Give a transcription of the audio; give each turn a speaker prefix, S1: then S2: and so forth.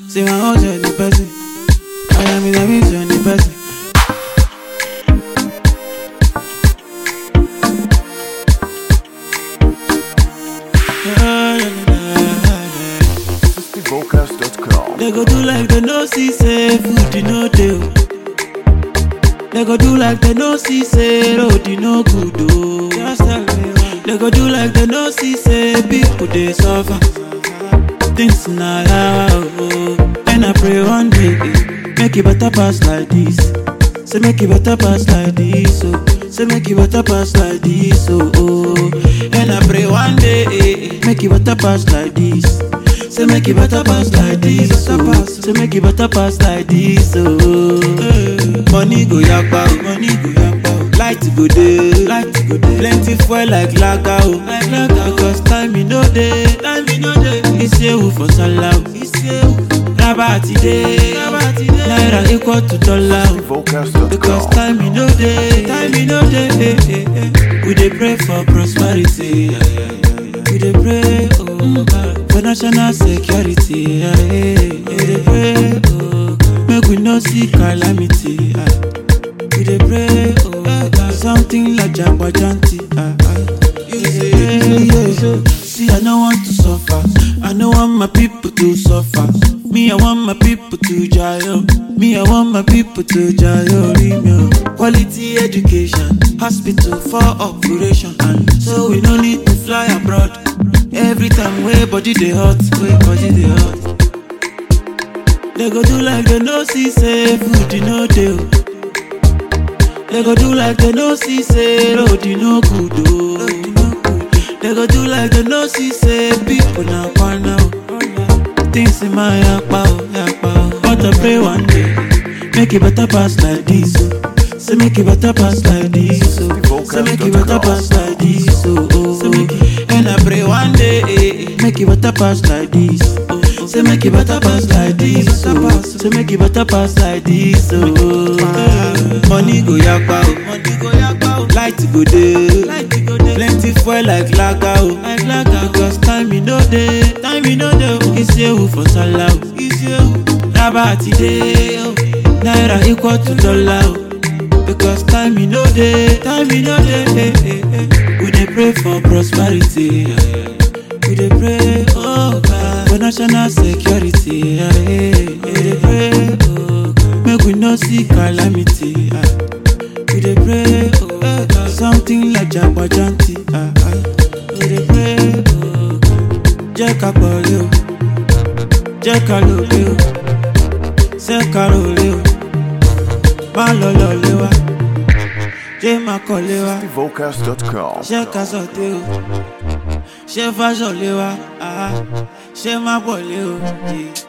S1: See my house on the person. I am in the mix on the person.
S2: FiftyVocals.com.
S1: They go do like they no see say food you no dey. oh. They go do like they no see say road you no good oh. Just tell me why. They go do like they no see say people dey suffer. Things na yawa oh. And I pray one day eh, make it better pass like this. Say make it better pass like this oh. Say make it better pass like this oh. oh. And I pray one day eh, eh, make it better pass like this. Say make it better pass like this, oh. Say make it better pass like this, oh. Money go yakpa, oh. Money go yakpa, oh. Light go dey, light go dey. Plenty fuel like lager, oh. Like lager, because time e no dey, time e no dey. Isewu for sallah, oh. Isewu. Rabati dey, rabati dey. Naira equal to dollar, oh. Because
S2: FiftyVocals.com.
S1: time e no dey, time e no dey. eh, eh, eh. We dey pray for prosperity. yeah, yeah, yeah, yeah. We dey pray oh, God, for national security. yeah, yeah. We dey pray oh, God, make we no see calamity. ah. We dey pray oh, God, something like jagbajanti. ah, ah. We dey pray, yeah. See, I no want to suffer. I no want my people to suffer. Me, I want my people to jail. Me, I want my people to jail. Remyo. Quality education, hospital for operation, and so we no need to fly abroad. Every time way body dey hot, way body dey hot. They go do like they no see say food you no dey. oh. They go do like they no see say road you no good oh. They go do like they no see say people na kwana oh. Things in my yakpa oh, yakpa oh. But I pray one day, make it better pass like this oh. Say make it better pass like this oh. Say make it better pass like this oh. oh. Say make it, and I pray one day, eh, eh, make it better pass like this. Oh. Say make it better pass like this oh. Say make it better pass like this oh. Money go yakpa oh. Money go yakpa oh. Light go dey. Light go dey. Plenty fuel like lager oh. Like lager. Because time e no dey. Time e no dey oh. Isewu for sallah oh. Isewu. Rabati dey oh. Naira equal to dollar oh. Because time e no dey. Time e no dey. eh, eh, eh. We dey pray for prosperity. yeah, yeah. We dey pray oh God for national security. yeah, yeah. We dey pray oh God make we no see calamity. ah. We dey pray oh God something like jagbajanti. ah, ah. We dey pray oh God jẹ́ ká pọ̀lẹ́ o jẹ́ ká lòlẹ́ o ṣé ká rọ̀lẹ́ o má lọ lọ́lẹ́ wa jẹ́ má kọ́lé wa
S2: FiftyVocals.com.
S1: ṣé ká sọ̀tẹ́ o ṣé fáṣọ lé wa ah, ṣé má pọ̀ lé o. Yeah.